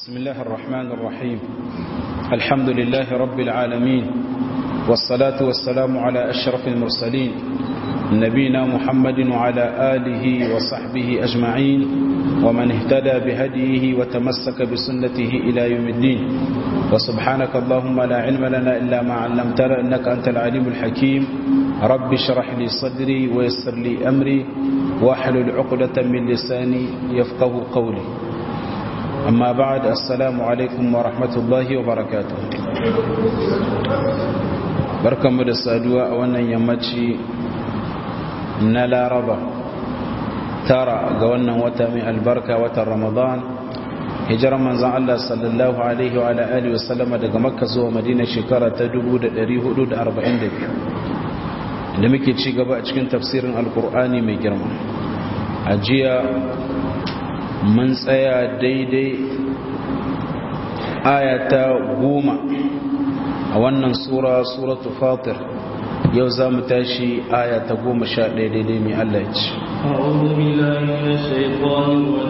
بسم الله الرحمن الرحيم الحمد لله رب العالمين والصلاة والسلام على أشرف المرسلين نبينا محمد وعلى آله وصحبه أجمعين ومن اهتدى بهديه وتمسك بسنته إلى يوم الدين وسبحانك اللهم لا علم لنا إلا ما علمتنا إنك أنت العليم الحكيم رب اشرح لي صدري ويسر لي أمري واحلل عقدة من لساني يفقه قولي أما بعد السلام عليكم ورحمة الله وبركاته بركة مدسادوا أولا يمتشي نلا ربا ترى قولنا وتمي البركة وتر رمضان hijirar manzan Allah sallallahu Alaihi wa Alaihi wasallama daga makka zuwa madina shekara ta 1442 da muke ci gaba a cikin tafsirin alkur'ani mai girma a jiya mun tsaya daidai ayata goma a wannan sura suratu fatir yau za mu tashi ayata goma sha ɗaya daidai mai Allah ya ci أعوذ بالله من الشيطان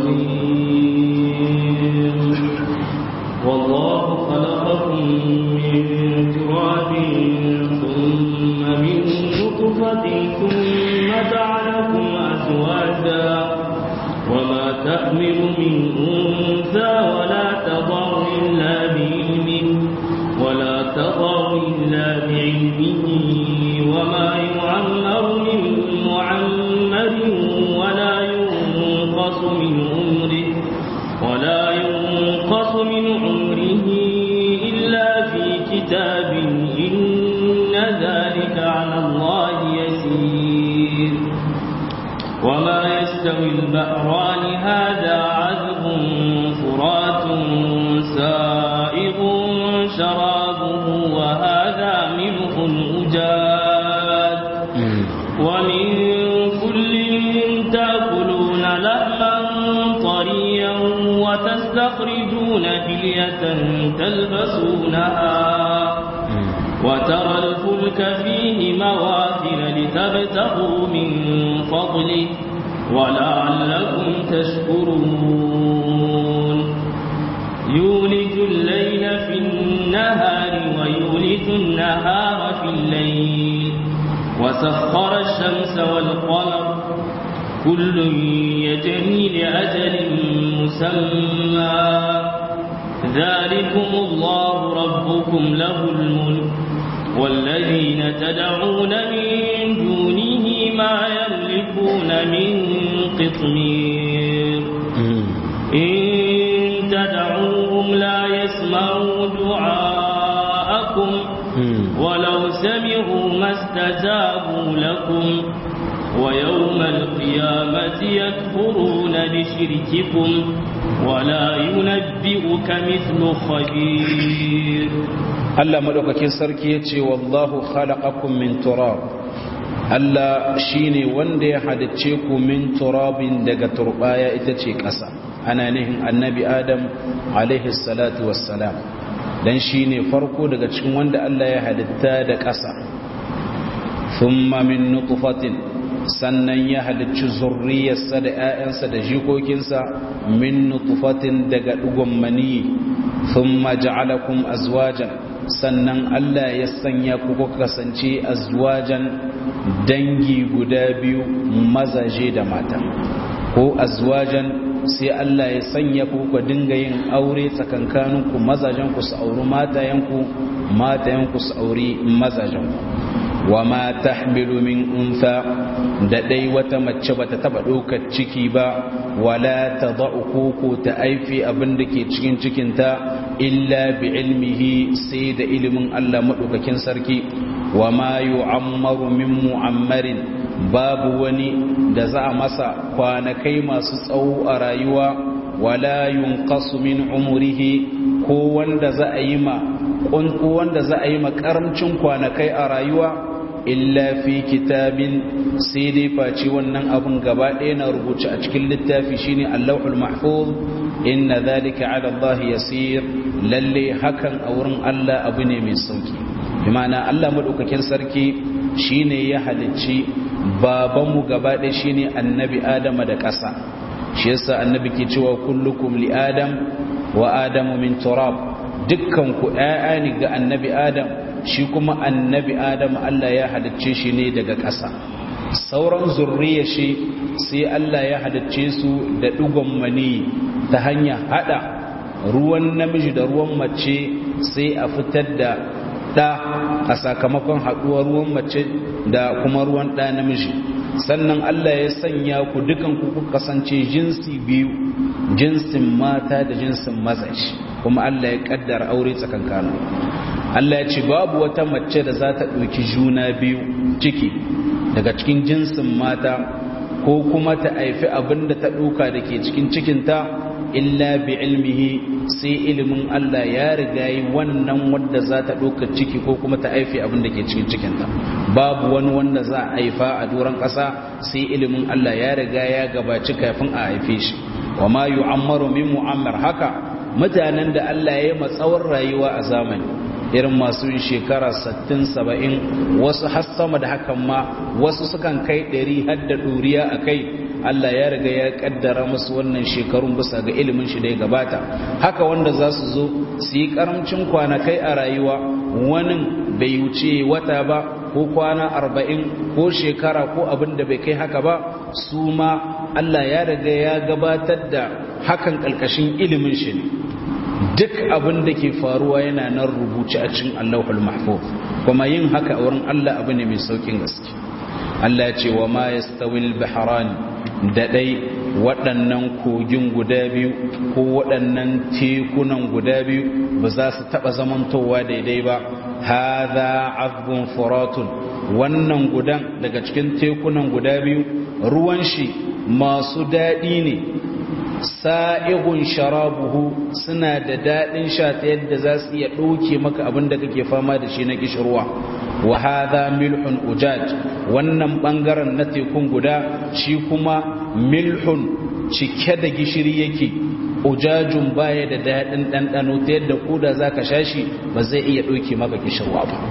الرجيم والله خلقكم من تراب ثم من نطفة ثم جعلكم أزواجا وما تحمل من أنثى ولا تضع إلا بعلمه ولا تضع إلا بعلمه وما يعمر من معمر ولا ينقص من عمره ولا ينقص من عمره إلا في كتاب إن ذلك على الله يسير وما يستوي البحران هذا عذب فرات سائغ شرابه وهذا ملح أجاد ومن كل تأكلون لحما طريا وتستخرجون فلية تلبسونها وترى الفلك فيه مواخر لتبتغوا من فضله ولعلكم تشكرون يولج الليل في النهار ويولج النهار في الليل وسخر الشمس والقمر كل يجري لأجل مسمى ذلكم الله ربكم له الملك والذين تدعون من دونه ما يملكون من قطمير إن تدعوهم لا يسمعوا دعاءكم ولو سمعوا ما استجابوا لكم ويوم القيامة يكفرون بشرككم ولا ينبئك مثل خبير Allah madaukakin sarki ya ce wallahu khalaqakum min turab Allah shine wanda ya halicce ku min turabin daga turbaya ita ce ƙasa ana nihin annabi Adam alaihi salatu wassalam dan shine farko daga cikin wanda Allah ya halitta da ƙasa thumma min nutfatin sannan ya halicci zurriyarsa da 'ya'yansa da jikokinsa min nutfatin daga ɗigon maniyi thumma ja'alakum azwajan sannan Allah ya sanya ku kuka kasance azwajan dangi guda biyu mazaje da mata ko azwajan sai Allah ya sanya ku kuka dinga yin aure tsakankaninku mazajen ku su auri matayenku matayenku su auri mazajen ku wa ma tahmilu min unsa da dai wata mace bata taba ɗaukar ciki ba wala tada'u koko ta aifi abin da ke cikin cikinta illa bi ilmihi sai da ilimin Allah madaukakin sarki wa ma yu'ammaru min mu'ammarin babu wani da za a masa kwanakai masu tsawo a rayuwa wala yunqasu min umrihi ko wanda za a yi ma ko wanda za a yi ma karamcin kwanakai a rayuwa illa fi kitabin sai dai face wannan abun gaba ɗaya na rubuce a cikin littafi shine Allahul Mahfuz inna zalika ala Allah yasir lalle hakan a wurin Allah abu ne mai sauki bimana Allah madaukakin sarki shine ya halicci babanmu gaba ɗaya shine annabi Adama da ƙasa shi yasa annabi ke cewa kullukum li adam wa adamu min turab dukkan ku ƴaƴa ne ga annabi adam shi kuma annabi adam Allah ya halicce shi ne daga ƙasa sauran zurriya shi sai Allah ya halicce su da dugon mani ta hanya hada ruwan namiji da ruwan mace sai a fitar da ɗa a sakamakon haɗuwar ruwan mace da kuma ruwan ɗa namiji sannan Allah ya sanya ku dukan ku kuka kasance jinsi biyu jinsin mata da jinsin mazaji kuma Allah ya kaddara aure tsakankanu Allah ya ce babu wata mace da za ta ɗauki juna biyu ciki daga cikin jinsin mata ko kuma ta haifi abin da ta ɗauka da ke cikin cikinta illa bi ilmihi sai ilimin Allah ya riga yi wannan wanda za ta ɗauka ciki ko kuma ta haifi abin da ke cikin cikinta babu wani wanda za a haifa a doron ƙasa sai ilimin Allah ya riga ya gabaci kafin a haife shi wa ma yu'ammaru min mu'ammar haka mutanen da Allah ya yi matsawar rayuwa a zamani irin masu yin shekara 60-70 wasu har sama da hakan ma wasu sukan kai 100 har da ɗuriya a kai Allah ya riga ya kaddara musu wannan shekarun bisa ga ilimin shi da ya gabata haka wanda za su zo su yi karamcin kwanakai a rayuwa wani bai wuce wata ba ko kwana arba'in ko shekara ko abin da bai kai haka ba su ma Allah ya riga ya gabatar da hakan ƙalƙashin ilimin shi ne duk abin da ke faruwa yana nan rubuce a cikin Allahul Mahfuz kuma yin haka a wurin Allah abu ne mai saukin gaske Allah ya ce wa ma yastawil bahran da dai waɗannan kogin guda biyu ko waɗannan tekunan guda biyu ba za su taɓa zamantowa daidai ba hadha azbun furatun wannan gudan daga cikin tekunan guda biyu ruwan shi masu daɗi ne sa'igun sharabuhu suna da daɗin sha ta yadda za su iya ɗauke maka abin da kake fama da shi na kishirwa wa hadha milhun ujaj wannan ɓangaren na tekun guda shi kuma milhun cike da gishiri yake ujajun baya da daɗin ɗanɗano ta yadda koda za ka sha shi ba zai iya ɗauke maka kishirwa ba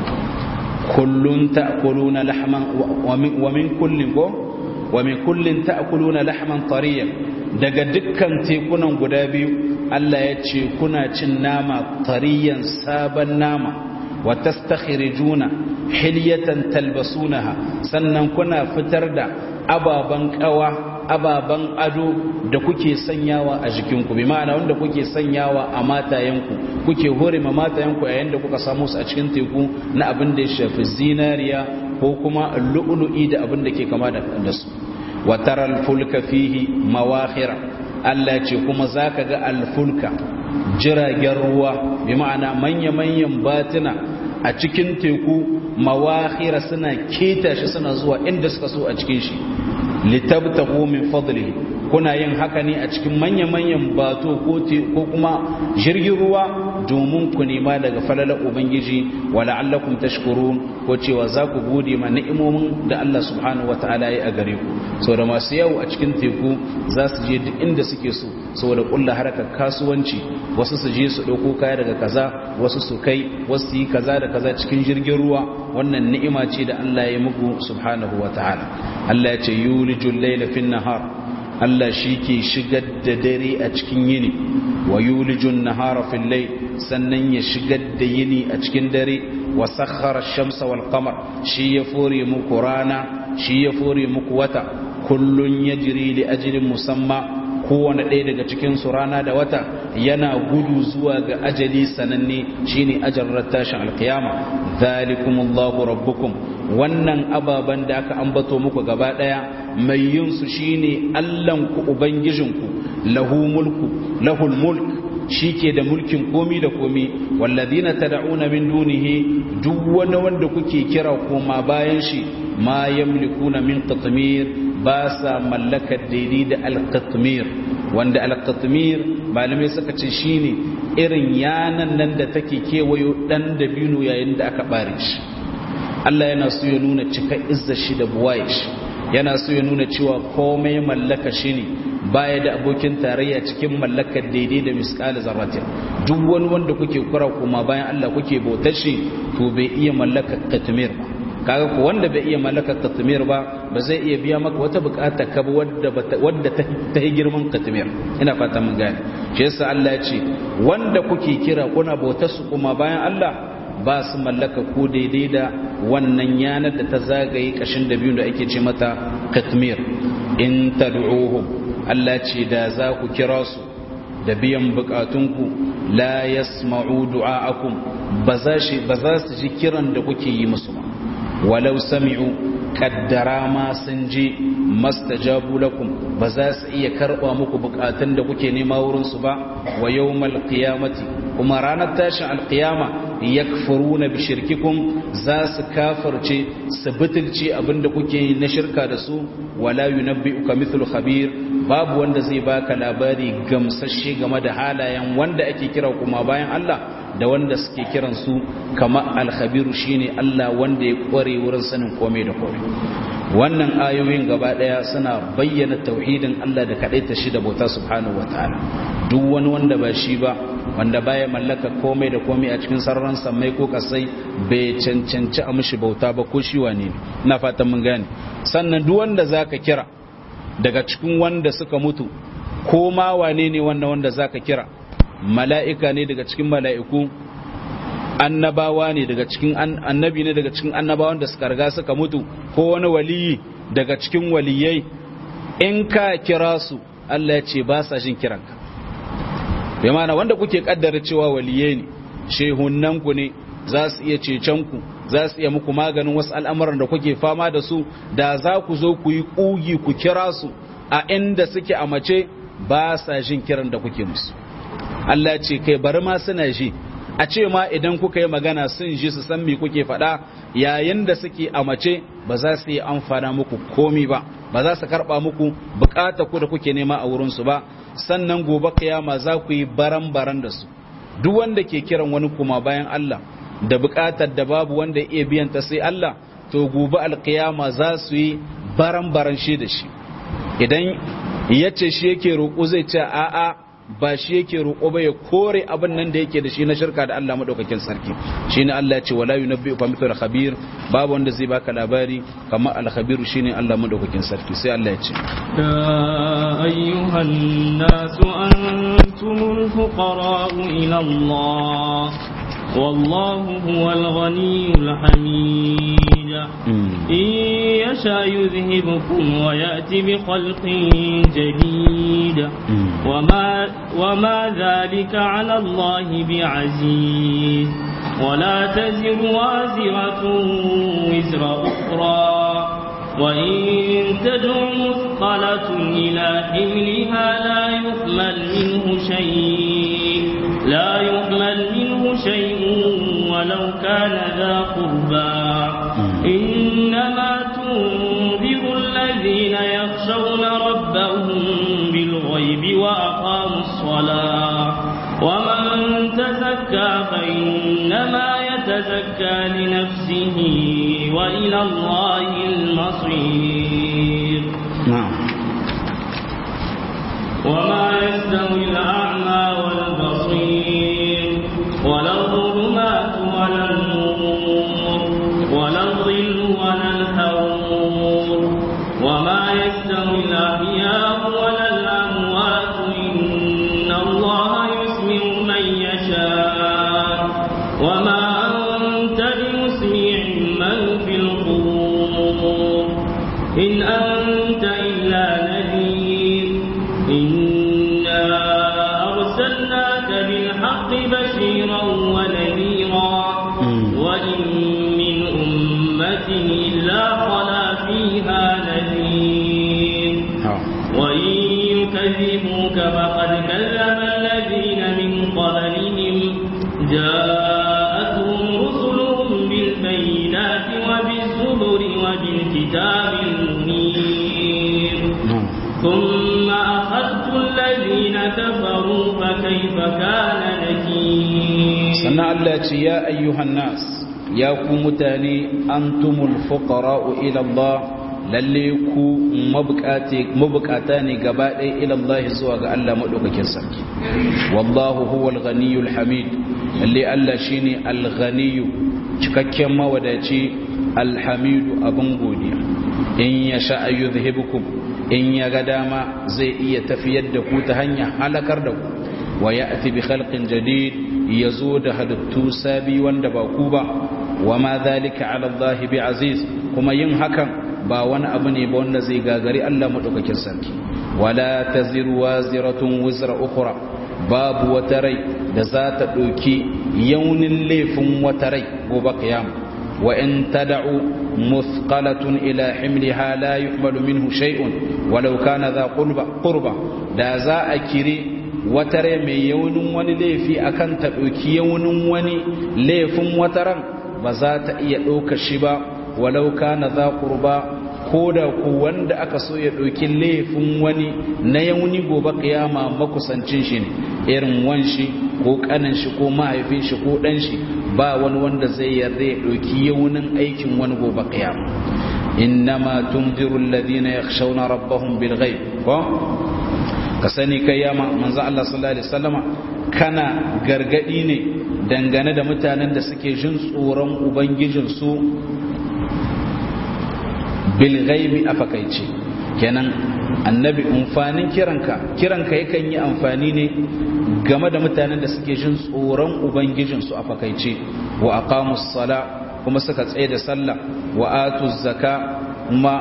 kullun ta'kuluna lahman wa min kullin ko wa min kullin ta'kuluna lahman tariyan daga dukkan tekunan guda biyu Allah ya ce kuna cin nama tariyan sabon nama wa tastakhrijuna hilyatan talbasunaha sannan kuna fitar da ababan kawa ababan ado da kuke sanyawa a jikinku bi ma'ana wanda kuke sanyawa a matayenku kuke hore ma matayenku yayin da kuka samu su a cikin teku na abin da ya shafi zinariya ko kuma lu'lu'i da abin da ke kama da su wa taral fulka fihi mawakhira Allah ce kuma zaka ga alfulka jiragen ruwa bi ma'ana manya-manyan batina a cikin teku mawakhira suna keta shi suna zuwa inda suka so a cikin shi litabtahu min fadlihi kuna yin haka ne a cikin manya-manyan bato ko kuma jirgin ruwa domin ku nema daga falalar ubangiji wa la'allakum tashkurun ko cewa za ku gode ma ni'imomin da Allah subhanahu wata'ala ya a gare ku saboda masu yau a cikin teku za su je duk inda suke so saboda kulla harkar kasuwanci wasu su je su ɗauko kaya daga kaza wasu su kai wasu su yi kaza da kaza cikin jirgin ruwa wannan ni'ima ce da Allah ya muku subhanahu wata'ala Allah ya ce yulijul layla fin nahar Allah shi ke shigar da dare a cikin yini wa yulijun nahara fil layl sannan ya shigar da yini a cikin dare wa sakhara ash-shamsa wal qamar shi ya fore muku rana shi ya fore muku wata kullun yajri li ajrin musamma kowane ɗaya daga cikin su rana da wata yana gudu zuwa ga ajali sananne shine ajarar tashin alkiyama zalikumullahu rabbukum wannan ababen da aka ambato muku gaba ɗaya mai yin su shine Allahnku ubangijinku lahu mulku lahul mulk shike da mulkin komi da komi walladina tad'una min dunihi duk wani wanda kuke kira koma bayan shi ma yamlikuna min qatmir ba sa mallakar daidai da alqatmir wanda alqatmir malamai suka ce shine irin yanan nan da take kewayo dan da binu yayin da aka bare shi Allah yana so ya nuna cika izzar shi da buwaye shi yana so ya nuna cewa komai mallaka shi ne baya da abokin tarayya cikin mallakar daidai da miskali zarratin duk wani wanda kuke kura kuma bayan Allah kuke bautar shi to bai iya mallakar katmir ba kaga ko wanda bai iya mallakar katmir ba ba zai iya biya maka wata bukata ka wadda wadda ta yi girman katmir ina fata mun gane shi yasa Allah ya ce wanda kuke kira kuna bautar su kuma bayan Allah ba su mallaka ko daidai da wannan yanar da ta zagaye kashin da biyu da ake ce mata katmir in tad'uhum Allah ce da za ku kira su da biyan bukatunku la yasma'u du'a'akum ba za su ji kiran da kuke yi musu ba walau sami'u kaddara ma sun ji mastajabu lakum ba za su iya karba muku bukatun da kuke nema wurin su ba wa yawmal qiyamati kuma ranar tashin alqiyama yakfuruna bi shirkikum za su kafirce su butulci abinda kuke yi na shirka da su wala yunabbi'uka mithlu khabir babu wanda zai baka labari gamsashe game da halayen wanda ake kira kuma bayan Allah da wanda suke kiran su kama alkhabiru shine Allah wanda ya kware wurin sanin komai da komai wannan ayoyin gaba daya suna bayyana tauhidin Allah da kadaita shi da bauta subhanahu wataala duk wani wanda ba shi ba wanda baya mallaka komai da komai a cikin sararin samai ko kasai bai cancanci a mishi bauta ba ko shi wane ne ina fatan mun gane sannan duk wanda zaka kira daga cikin wanda suka mutu ko ma wane ne wannan wanda zaka kira mala'ika ne daga cikin mala'iku annabawa ne daga cikin annabi ne daga cikin annabawan da suka riga suka mutu ko wani waliyi daga cikin waliyai in ka kira su Allah ya ce ba sa jin kiranka bai mana wanda kuke kaddara cewa waliyai ne shehunan ku ne za su iya cecen ku za su iya muku maganin wasu al'amuran da kuke fama da su da za ku zo ku yi kugi ku kira su a inda suke a mace ba sa jin kiran da kuke musu Allah ce kai bari ma suna ji a ce ma idan kuka yi magana sun ji su san me kuke faɗa yayin da suke a mace ba za su yi amfana muku komi ba ba za su karɓa muku bukata ku da kuke nema a wurinsu ba sannan gobe kiyama za ku yi baran-baran da su duk wanda ke kiran wani kuma bayan Allah da bukatar da babu wanda ya iya biyan ta sai Allah to gobe alkiyama za su yi baran-baran shi da shi idan ya ce shi yake roƙo zai ce a'a ba shi yake roƙo ba ya kore abin nan da yake da shi na shirka da Allah madaukakin sarki shine Allah ya ce wala yunabbi'u ka mithlu khabir babu wanda zai baka labari kamar al-khabir shine Allah madaukakin sarki sai Allah ya ce ya ayyuhan nasu antumul fuqara ila Allah والله هو الغني الحميد إن يشاء يذهبكم ويأتي بخلق جديد وما, وما ذلك على الله بعزيز ولا تزر وازرة وزر أخرى وإن تدع مثقلة إلى حملها لا يحمل منه شيء لا يحمل منه شيء ولو كان ذا قربى إنما تنذر الذين يخشون ربهم بالغيب وأقاموا الصلاة ومن تزكى فإنما يتزكى لنفسه وإلى الله المصير نعم وما يستوي الأعمى والبصير ولا الظلمات ولا النور ولا الظل ولا الحرور وما يستوي الأحياء ولا الأموات إن الله يسمع من يشاء وما أنت بمسمع من في القبور إن أنت إلا نذير إنا أرسلناك بالحق بشيرا ونذيرا وإن من أمة إلا خلا فيها نذير وإن يكذبوك فقد كذب الذين من قبلهم جاءتهم رسلهم بالبينات وبالزبر وبالكتاب المنير ثم أخذت الذين كفروا فكيف كان نكير سنة الله يا أيها الناس يا كمتاني أنتم الفقراء إلى الله lalle ku mabukata ne gaba ɗaya ilallahi zuwa ga Allah maɗaukakin sarki wallahu huwal ghaniyul hamid lalle Allah shine al-ghaniyu cikakken mawadaci alhamidu abin godiya in ya sha ayyuzhibukum in ya ga dama zai iya tafiyar da ku ta hanyar halakar da ku wa ya'ti bi khalqin jadid yazo da halittu sabi wanda ba ku ba wa ma dhalika ala Allah bi aziz kuma yin hakan ba wani abu ne ba wanda zai gagari Allah madaukakin sarki wala taziru waziratun wizra ukhra babu wata rai da za ta ɗauki yaunin laifin wata rai gobe kiyama wa in tad'u muthqalatun ila himliha la yuhmalu minhu shay'un walau kana dha qurba qurba da za a kire wata rai mai yaunin wani laifi akan ta ɗauki yaunin wani laifin wata ran ba za ta iya ɗauka shi ba walau kana dha qurba ko da ku wanda aka so ya ɗauki laifin wani na yauni gobe kiyama makusancin shi ne irin wanshi ko kanan shi ko mahaifin shi ko ɗan shi ba wani wanda zai yarda ya ɗauki yaunin aikin wani gobe kiyama innama tunziru alladhina yakhshawna rabbahum bil ghaib ko ka sani kai yama manzo Allah sallallahu alaihi wasallama kana gargadi ne dangane da mutanen da suke jin tsoron ubangijinsu bilgaibi a fakaice kenan annabi amfanin kiranka kiranka yakan yi amfani ne game da mutanen da suke jin tsoron ubangijinsu a fakaice wa aqamus sala kuma suka tsaye da sallah wa atuz zaka kuma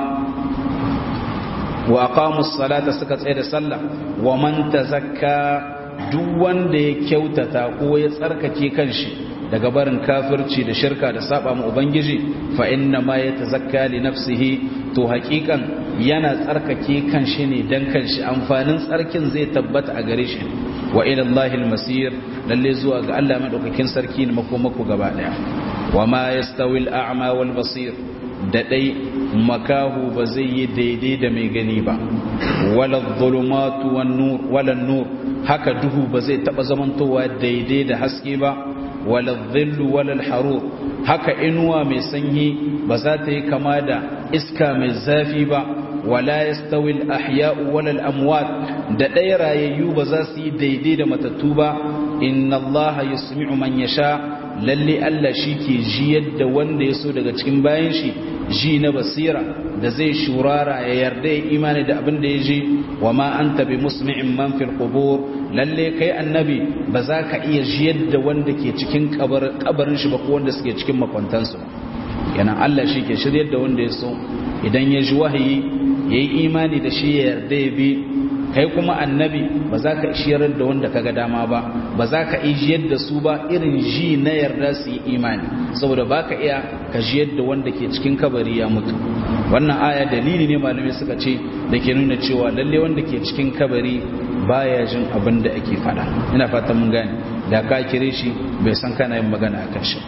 wa aqamus salata suka tsaye da sallah wa man tazakka duk wanda ya kyautata ko ya tsarkake kanshi daga barin kafirci da shirka da saba mu ubangiji fa inna ma yatazakka li nafsihi to hakikan yana tsarkake kanshi ne dan kanshi amfanin tsarkin zai tabbata a gare shi wa ila Allahi al-masir lalle zuwa ga Allah madaukakin sarki ne makomako gaba daya wa ma yastawi al-a'ma wal basir da dai makahu ba zai yi daidai da mai gani ba wala dhulumatu wan nur wala nur haka duhu ba zai taba zamantowa daidai da haske ba wala dhillu wala harur haka inuwa mai sanyi ba za ta yi kama da iska mai zafi ba wala yastawi al-ahya'u wala al-amwat da ɗaya rayayyu ba za su yi daidai da matattu ba inna allaha yusmi'u man yasha lalle Allah shi ke ji yadda wanda ya so daga cikin bayan shi ji na basira da zai shurara ya yarda ya imani da abin da ya ji wa ma anta bi musmi'in man fil qubur lalle kai annabi ba za ka iya ji yadda wanda ke cikin kabarin shi ba ko wanda suke cikin makwantansu yana Allah shi ke shiryar da wanda ya so idan ya ji wahayi yayi imani da shi ya yarda ya bi kai kuma annabi ba za ka ishiyar da wanda kaga dama ba ba za ka ijiyar da su ba irin ji na yarda su yi imani saboda ba ka iya ka jiyar da wanda ke cikin kabari ya mutu wannan aya dalili ne malamai suka ce da ke nuna cewa lalle wanda ke cikin kabari baya jin abin da ake fada ina fatan mun gane da ka kire shi bai san kana yin magana a kan shi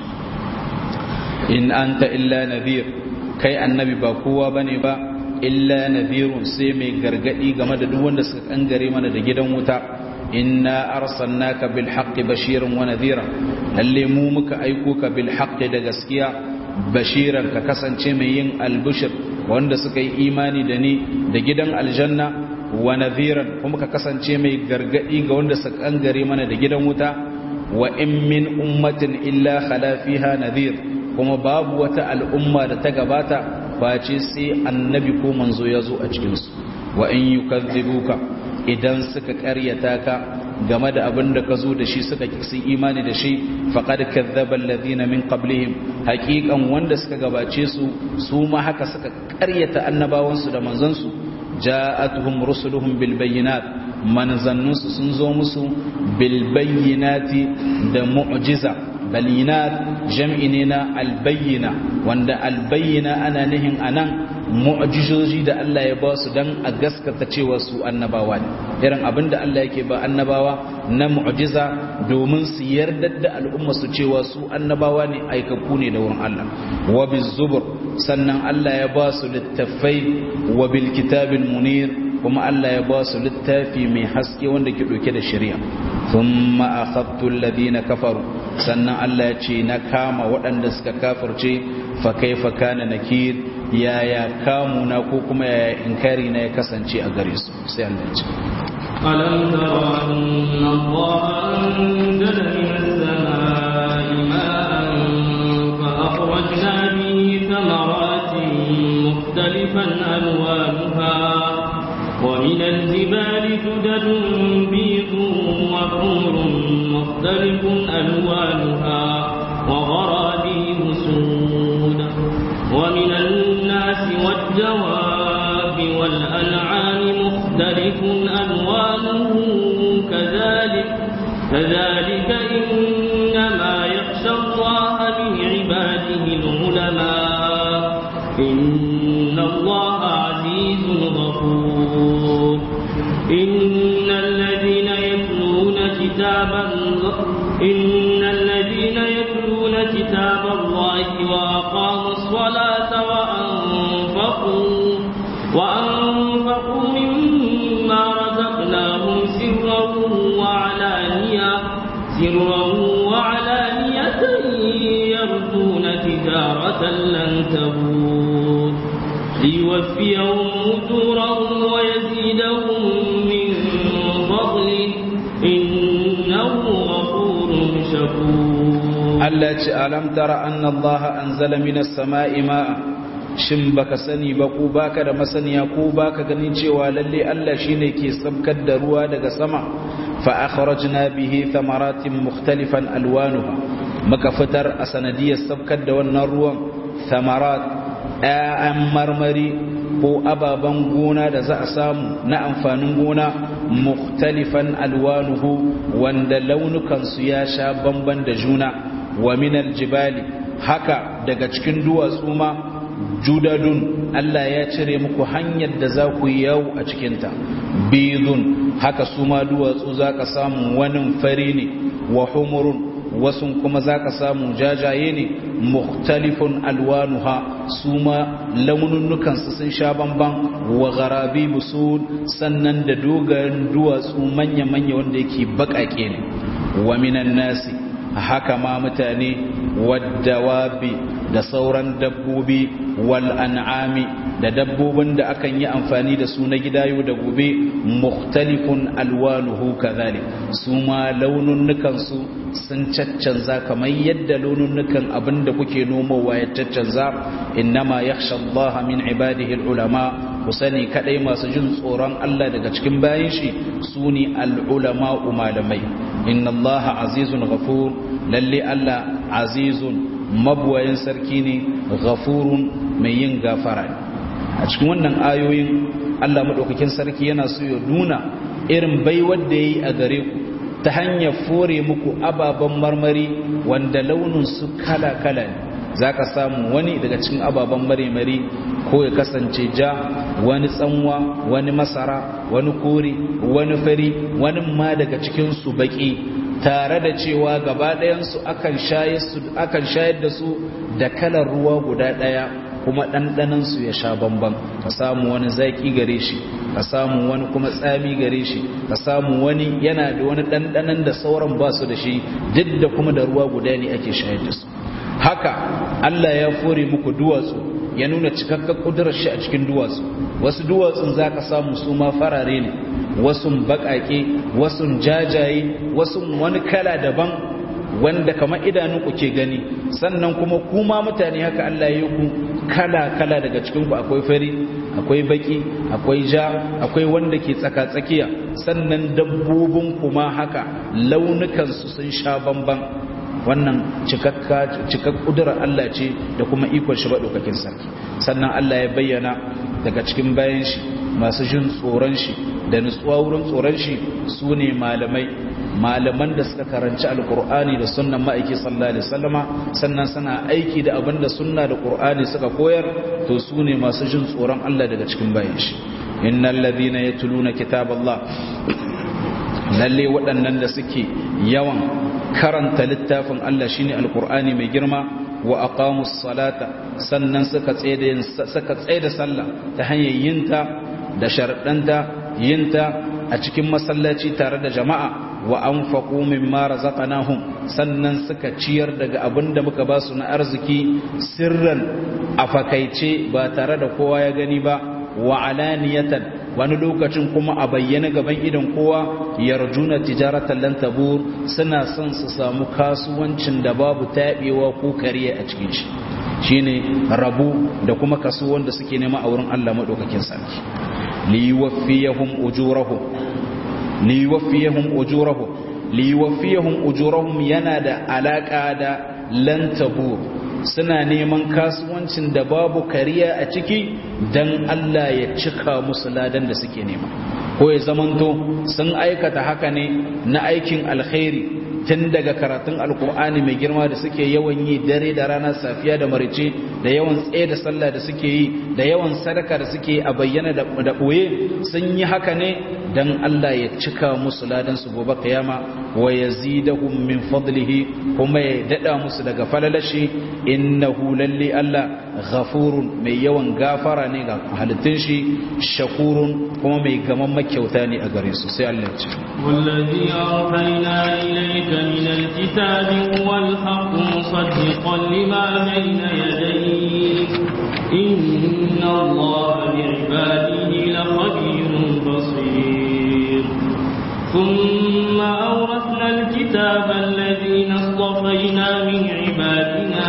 in anta illa nadhir kai annabi ba kowa bane ba illa nadhirun sai mai gargadi game da duk wanda suka kangare mana da gidan wuta inna arsalnaka bil haqqi bashiran wa nadhira lalle mu muka aiko ka bil haqqi da gaskiya bashiran ka kasance mai yin albushir wanda suka yi imani da ni da gidan aljanna wa nadhiran kuma ka kasance mai gargadi ga wanda suka kangare mana da gidan wuta wa in min ummatin illa khala fiha nadhir kuma babu wata al'umma da ta gabata face sai annabi ko manzo ya zo a cikinsu wa in yukazzibuka idan suka karyata ka game da abin da ka zo da shi suka kisi imani da shi faqad kazzaba alladhina min qablihim haqiqan wanda suka gabace su su ma haka suka karyata annabawansu da manzansu ja'atuhum rusuluhum bil bayyinat manzannunsu sun zo musu bil bayyinati da mu'jiza balinat jam'i ne na albayyina wanda albayyina ana nihin anan mu'jizoji da Allah ya ba su dan a gaskata cewa su annabawa ne irin abin da Allah yake ba annabawa na mu'jiza domin su yarda da al'umma su cewa su annabawa ne aikaku ne da wurin Allah wa bizubur sannan Allah ya ba su littafai wa bil kitabil munir kuma Allah ya ba su littafi mai haske wanda ke ɗauke da shari'a thumma akhadtu alladhina kafaru sannan Allah ya ce na kama waɗanda suka kafirce fa kaifa kana nakir yaya kamu na ko kuma yaya inkari na ya kasance a gare su sai Allah ya ce ألم تر أن الله أنزل من السماء ماء فأخرجنا به ثمرات مختلف ألوانها وغرابيب سود ومن الناس والدواب والأنعام مختلف ألوانه كذلك كذلك إنما يخشى الله من عباده العلماء إن الله عزيز غفور إن الذين يتلون كتاب الله إن الذين يتلون كتاب الله وأقاموا الصلاة وأنفقوا وأنفقوا مما رزقناهم سرا وعلانية سرا وعلانية يرجون تجارة لن تبور ليوفيهم أجورهم ويزيدهم من فضله إنه غفور شكور التي ألم تر أن الله أنزل من السماء ماء shin baka sani ba ko baka da masaniya ko baka ganin cewa lalle Allah shine ke sabkar da ruwa daga sama fa akhrajna bihi thamaratin mukhtalifan alwanuha maka fitar a sanadiyar sabkar da wannan ruwan thamarat ayan marmari ko ababen gona da za a samu na amfanin gona mukhtalifan alwanuhu wanda launukansu ya sha bamban da juna wa minal jibali haka daga cikin duwatsu ma judadun Allah ya cire muku hanyar da za ku yi yawo a cikinta bidun haka su ma duwatsu za ka samu wani fari ne wa humurun wasu kuma za ka samu jajaye ne mukhtalifun alwanuha su ma laununukansu sun sha bamban wa garabi busul sannan da dogayen duwatsu manya-manya wanda yake baƙaƙe ne wa minan nasi haka ma mutane waddawabi da sauran dabbobi wal an'ami da dabbobin da akan yi amfani da su na gida yau da gobe mukhtalifun alwanuhu kadhalik su ma laununukan su sun caccanza kamar yadda laununukan abinda kuke nomowa ya caccanza innama yakhsha Allah min ibadihi ulama ku sani kadai masu jin tsoron Allah daga cikin bayin shi su ne al-ulama malamai inna Allah azizun ghafur lalle Allah azizun mabuwayin sarki ne ghafurun mai yin gafara ne a cikin wannan ayoyin Allah madaukakin sarki yana so ya nuna irin baiwar da yayi a gare ku ta hanyar fore muku ababen marmari wanda launin su kala-kala ne zaka samu wani daga cikin ababen marmari ko ya kasance ja wani tsanwa wani masara wani kore wani fari wani ma daga cikin su baki tare da cewa gaba ɗayansu akan shayar da su da kalar ruwa guda ɗaya kuma ɗanɗanansu ya sha bamban ka samu wani zaƙi gare shi ka samu wani kuma tsami gare shi ka samu wani yana da wani ɗanɗanan da sauran ba su da shi duk da kuma da ruwa guda ne ake shayar da su haka Allah ya fore muku duwatsu ya nuna cikakken ƙudurar shi a cikin duwatsu wasu duwatsun za ka samu su ma farare ne wasu baƙaƙe wasu jajaye wasu wani kala daban wanda kamar idanunku ke gani sannan kuma kuma mutane haka Allah ya yi ku kala-kala daga cikinku akwai fari akwai baki akwai ja akwai wanda ke tsaka-tsakiya sannan dabbobin kuma haka launukansu sun sha bamban wannan cikak ƙudurar Allah ce da kuma ikon shi baɗaukakin sarki sannan Allah ya bayyana daga cikin bayan shi masu jin tsoron shi da nutsuwa wurin tsoron shi su ne malamai malaman da suka karanci alkur'ani da sunnan ma'aiki sallallahu alaihi wasallama sannan suna aiki da abin da sunna da qur'ani suka koyar to su ne masu jin tsoron Allah daga cikin bayan shi innal ladina yatluna kitaballah lalle waɗannan da suke yawan karanta littafin Allah shine alkur'ani mai girma wa aqamus salata sannan suka tsaye suka tsaye da sallah ta hanyar yinta da sharadanta yinta a cikin masallaci tare da jama'a wa anfaqu mimma razaqnahum sannan suka ciyar daga abinda muka ba su na arziki sirran a fakaice ba tare da kowa ya gani ba wa alaniyatan wani lokacin kuma a bayyana gaban idan kowa yarjuna tijaratan lan tabur suna son su samu kasuwancin da babu tabewa ko kariya a cikin shi shine rabu da kuma kaso wanda suke nema a wurin Allah madaukakin sarki li yuwaffiyahum ujurahum li yuwaffiyahum ujurahum liwafiyahum ujurahum yana da alaka da lan tabur suna neman kasuwancin da babu kariya a ciki dan Allah ya cika musu ladan da suke nema ko ya zamanto sun aikata haka ne na aikin alkhairi tun daga karatun alkur'ani mai girma da suke yawan yi dare da rana safiya da marice da yawan tsaye da sallah da suke yi da yawan sadaka da suke a bayyana da ɓoye sun yi haka ne don Allah ya cika musu ladan su gobe kiyama wa yazidahum min fadlihi kuma ya dada musu daga falalashi innahu lalli Allah ghafurun mai yawan gafara ne ga halittun shi shakurun kuma mai gaman makyauta ne a gare su sai Allah ya ce والذي أوحينا إليك من الكتاب هو الحق مصدقا لما بين يديه إن الله بعباده لخبير بصير ثم أورثنا الكتاب الذين اصطفينا من عبادنا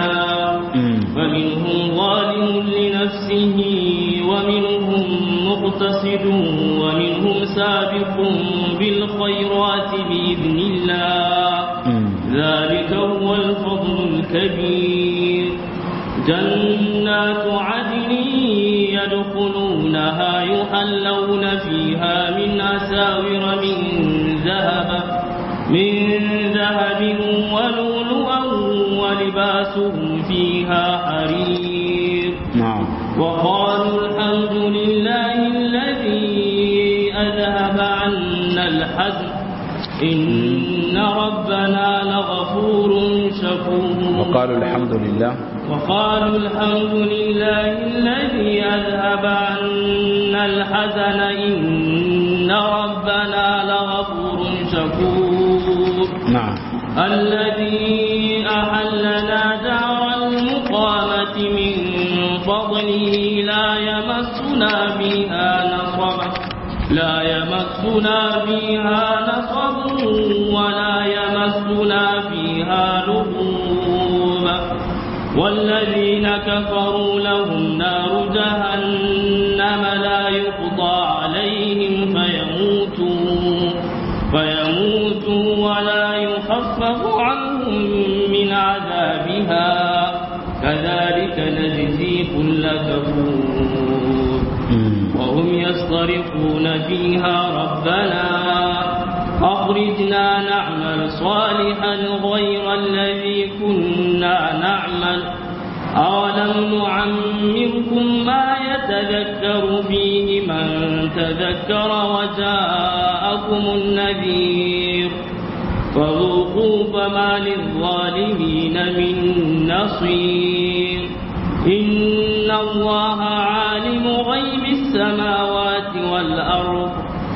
فمنهم ظالم لنفسه ومنهم مقتصد ومنهم سابق بالخيرات بإذن الله ذلك هو الفضل الكبير جنات عدن يدخلونها يحلون فيها من أساور من ذهب من ذهب ولؤلؤا ولباسهم فيها حرير نعم وقالوا الحمد لله الذي أذهب عنا الحزن إن ربنا لغفور شكور وقالوا الحمد لله وقالوا الحمد لله الذي أذهب عنا الحزن إن ربنا لغفور شكور نعم الذي أحلنا دار المقامة من فضله لا يمسنا بها نصب لا يمسنا فيها نصب ولا يمسنا فيها لغوب والذين كفروا لهم نار جهنم لا يقضى عليهم فيموتوا فيموتوا ولا يخفف عنهم من عذابها كذلك نجزي كل كفور وهم يصطرخون فيها ربنا أخرجنا نعمل صالحا غير الذي كنا نعمل أولم نعمركم ما يتذكر فيه من تذكر وجاءكم النذير فذوقوا فما للظالمين من نصير إن الله عالم غيب السماوات والأرض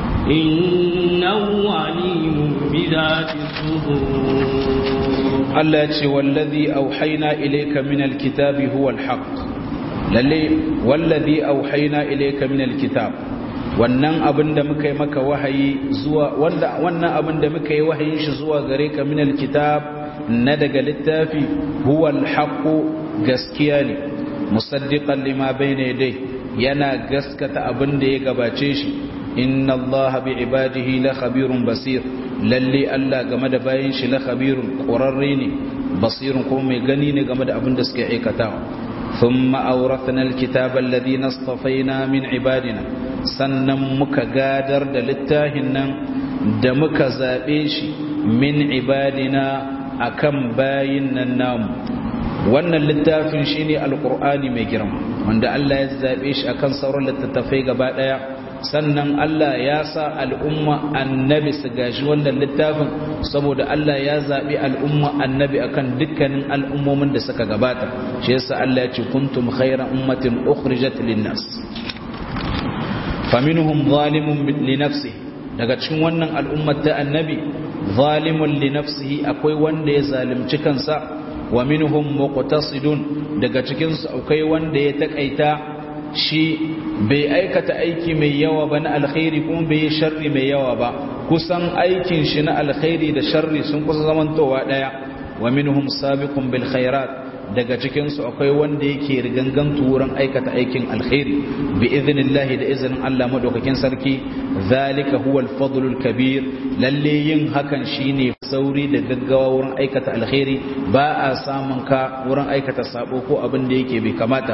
إنه عليم بذات الصدور Allah ce wallazi auhaina ilayka min alkitabi huwa alhaq lalle wallazi auhaina ilayka min alkitab wannan abin da muka yi maka wahayi zuwa wanda wannan abin da muka yi wahayin shi zuwa gare ka min alkitab na daga littafi huwa alhaq gaskiya ne musaddiqan lima bayna yadayhi yana gaskata abin da ya gabace shi inna allaha bi ibadihi la khabirun basir lalle Allah game da bayan shi la khabirun qurarre ne basirun kuma mai gani ne game da abin da suke aikatawa thumma awrathna alkitaba alladhi nastafaina min ibadina sannan muka gadar da littafin nan da muka zabe shi min ibadina akan bayin nan namu wannan littafin shine alqur'ani mai girma wanda Allah ya zabe shi akan sauran littattafai gaba daya sannan Allah ya sa al'umma annabi su gashi wannan littafin saboda Allah ya zaɓi al'umma annabi akan dukkanin al'ummomin da suka gabata shi yasa Allah ya ce kuntum khayra ummatin ukhrijat lin-nas faminhum zalimun li nafsihi daga cikin wannan al'ummar ta annabi zalimun li nafsihi akwai wanda ya zalunci kansa wa minhum muqtasidun daga cikin su akwai wanda ya takaita shi bai aikata aiki mai yawa ba na alkhairi kuma bai yi sharri mai yawa ba kusan aikin shi na alkhairi da sharri sun kusa zamantowa daya wa minhum sabiqun bil khairat daga cikinsu akwai wanda yake rigangantu wurin aikata aikin alkhairi bi idhnillahi da izinin Allah madaukakin sarki zalika huwal fadlul kabir lalle yin hakan shine sauri da gaggawa wurin aikata alkhairi ba a samun ka wurin aikata sabo ko abin da yake bai kamata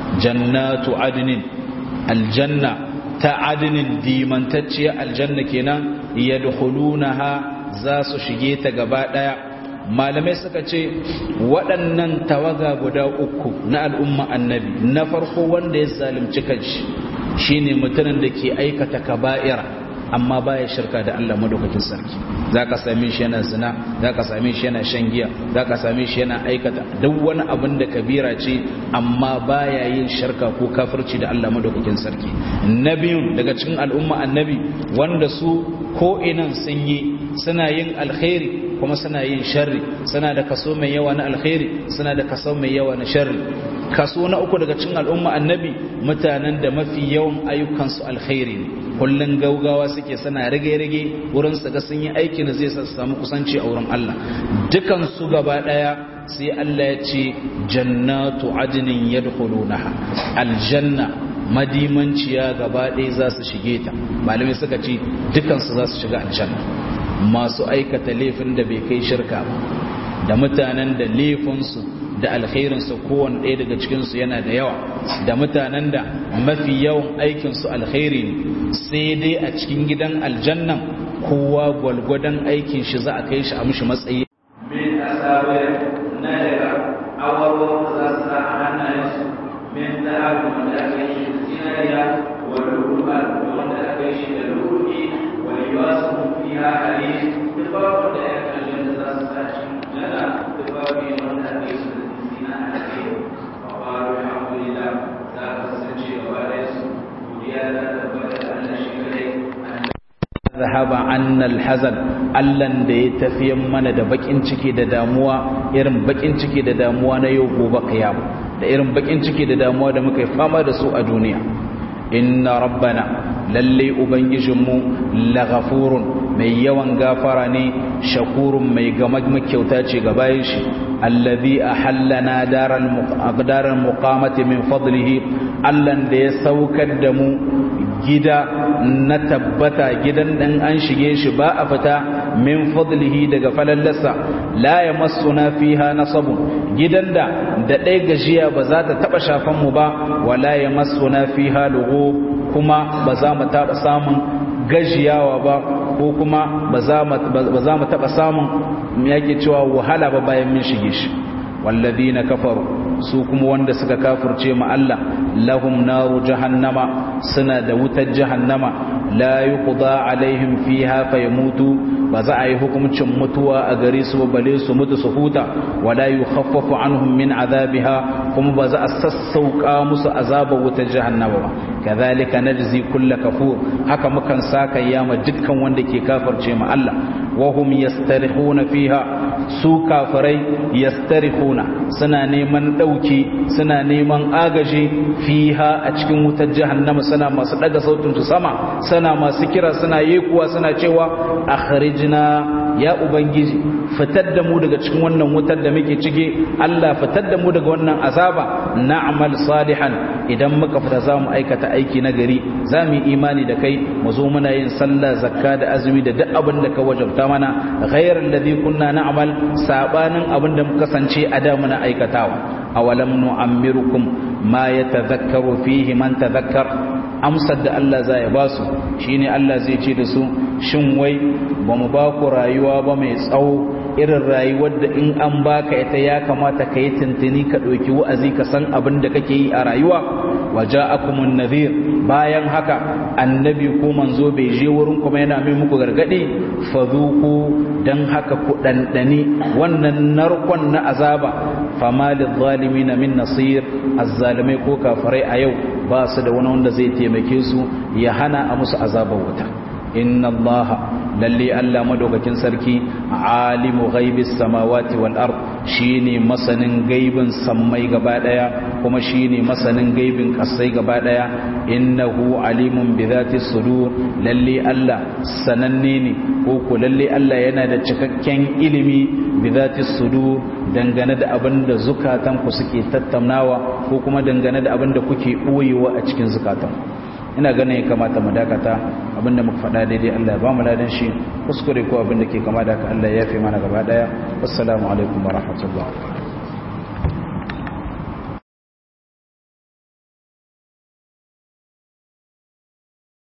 jannatu adnin aljanna ta adnin dimantacciya aljanna kenan yadkhulunaha za su shige ta gaba daya malamai suka ce waɗannan tawaga guda uku na al'umma annabi na farko wanda ya zalunci kanshi shine mutumin da ke aikata kaba'ira amma baya shirka da Allah madaukakin sarki zaka same shi yana zina zaka same shi yana shan giya zaka same shi yana aikata duk wani abin da kabira ce amma baya yin shirka ko kafirci da Allah madaukakin sarki nabiyun daga cikin al'umma annabi wanda su ko inan sun yi suna yin alkhairi kuma suna yin sharri suna da kaso mai yawa na alkhairi suna da kaso mai yawa na sharri kaso na uku daga cikin al'umma annabi mutanen da mafi yawan ayyukansu alkhairi ne kullun gaugawa suke suna rage-rage wurin su ga sun yi aikin da zai sa su samu kusanci a wurin Allah dukan su gaba daya sai Allah ya ce jannatu adnin yadkhulunaha aljanna madimanciya gaba ɗaya za su shige ta malamai suka ce dukansu za su shiga aljanna masu aikata laifin da bai kai shirka ba da mutanen da laifinsu da alkhairinsu kowane ɗaya daga cikinsu yana da yawa da mutanen da mafi yawan aikinsu alkhairi ne sai dai a cikin gidan aljannan kowa gwalgwadon aikin shi za a kai shi a mushi matsayi min asawir na daga awarwar za su sa a hannayensu min da'abu wanda aka yi shi da zinariya wa lulu'a da wanda aka yi shi da lulu'i wa libasu fiha harir tufafin da ya kalli da za su sa shi jana tufafi ne wanda aka yi su da zina a cikin wa faru alhamdulillah za ka kasance gaba da su godiya za ta tabbata da Allah shi kadai zahaba annal hazan allan da ya tafiyan mana da bakin ciki da damuwa irin bakin ciki da damuwa na yau gobe kiyama da irin bakin ciki da damuwa da muka yi fama da su a duniya inna rabbana lalle ubangijinmu laghafurun mai yawan gafara ne shakurun mai gama kyauta ce ga bayan shi allazi ahallana daral muqaddaral muqamati min fadlihi allan da ya saukar da mu gida na tabbata gidan dan an shige shi ba a fita min fadlihi daga falallarsa la yamassuna fiha nasabun gidan da da ɗaya gajiya ba za ta taɓa shafan mu ba wala yamassuna fiha lugu kuma ba za mu taɓa samun gajiyawa ba ko kuma ba za mu taɓa samun yake cewa wahala ba bayan min shige shi والذين كفروا su kuma wanda suka kafirce ma Allah lahum naru jahannama suna da wutar jahannama la yuqda alaihim fiha fayamutu ba za a yi hukuncin mutuwa a gare su bale su mutu su huta wala yukhaffafu anhum min azabiha kuma ba za a sassauka musu azabar wutar jahannama ba kadhalika najzi kull kafur haka mukan saka yama dukkan wanda ke kafirce ma Allah wa hum yastarihuna fiha su kafirai yastarihuna suna neman dauki suna neman agaji fiha a cikin wutar jahannama suna masu daga sautin su sama suna masu kira suna yekuwa suna cewa akhrijna ya ubangiji fitar da mu daga cikin wannan wutar da muke ciki Allah fitar da mu daga wannan azaba na'mal salihan idan muka fita za mu aikata aiki na gari za mu yi imani da kai mu zo muna yin sallah zakka da azumi da duk abin da ka wajabta mana ghayral ladhi kunna na'mal sabanin abin da muka kasance a da muna aikatawa awalam nu'ammirukum ma yatadhakkaru fihi man tadhakkar amsar da Allah zai ba su shine Allah zai ce da su shin wai ba mu ba ku rayuwa ba mai tsawo irin rayuwar da in an baka ita ya kamata ka yi tuntuni ka ɗauki wa'azi ka san abin da kake yi a rayuwa waje akumun nazir bayan haka annabi ko manzo bai je wurin kuma yana mai muku gargaɗi fazuku don haka ku ɗanɗani wannan narkon na azaba fama zalimi na min nasir azzalimai ko kafarai a yau ba su da wani wanda zai taimake su ya hana a musu azabar wuta inna allaha lalle Allah madaukakin sarki alimu ghaibis samawati wal ard shine masanin gaibin sammai gaba daya kuma shine masanin gaibin kasai gaba daya innahu alimun bi dhati sudur lalle Allah sananne ne ko ko lalle Allah yana da cikakken ilimi bi dhati sudur dangane da abin da zukatan ku suke tattaunawa ko kuma dangane da abin da kuke boyewa a cikin zukatan ina ganin ya kamata mu dakata abinda muka faɗa daidai Allah ya ba mu ladan shi kuskure ko abinda ke kama da haka Allah ya yafe mana gaba daya assalamu alaikum wa rahmatullah